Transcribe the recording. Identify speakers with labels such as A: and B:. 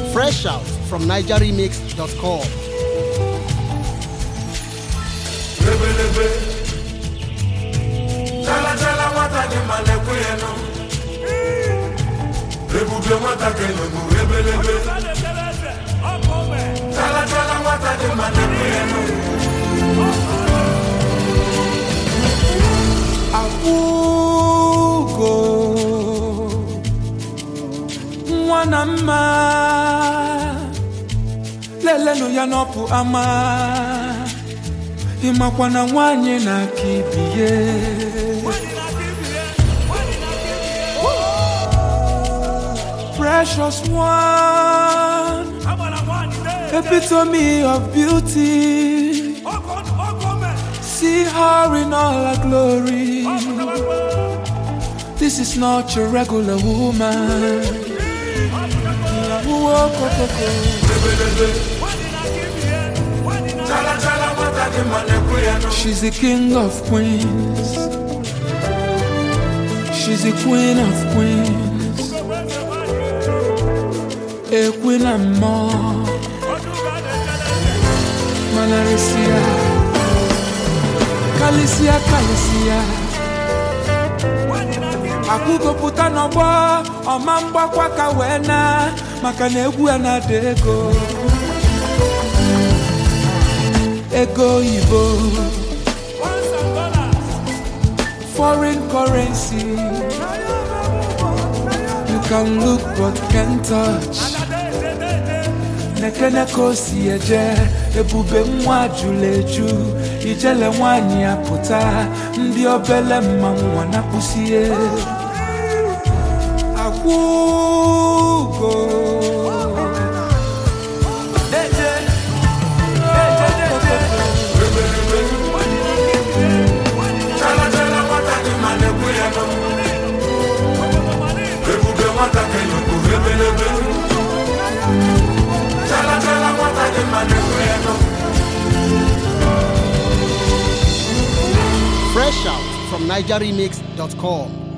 A: Fresh out from NigerRemix.com.
B: lebelebe chala chala nwata dị ma na-ekwe ya nụ ebube nwata kelegbu ebelebe chala chala nwata dị ma na-ekwe ya nụ
C: akwụgo nwa na mma lelenụ ya n'ọpụ ama ịmakwa na nwanyị na-aka ibiye precious one epitome of beauty see her in all her glory This is not your regular woman. Wokokoko.
B: chala chala nwata dị ma na-ekwe ya nụ
C: She's the king of queens. She's the queen of queens. A queen and more. Manarisia. Kalisia, Kalisia. akwụgopụta n'ọgbọ ọma mgbakwa ka wee na maka na egwu ya na-ada ego ego oyibo foreign currency you can look but can't touch nekene ka o si eje ebube nwa jụrụ eju ijele nwanyị apụta ndị obele mma nwa na-akpụsie akwụgo Eje, eje, eje,
B: chala chala nwata dị ma na-ekwe ya nụ ebube nwata kelegbu ebelebe chala chala nwata dị ma na-ekwe ya nụ
A: Fresh out from NigerRemix.com.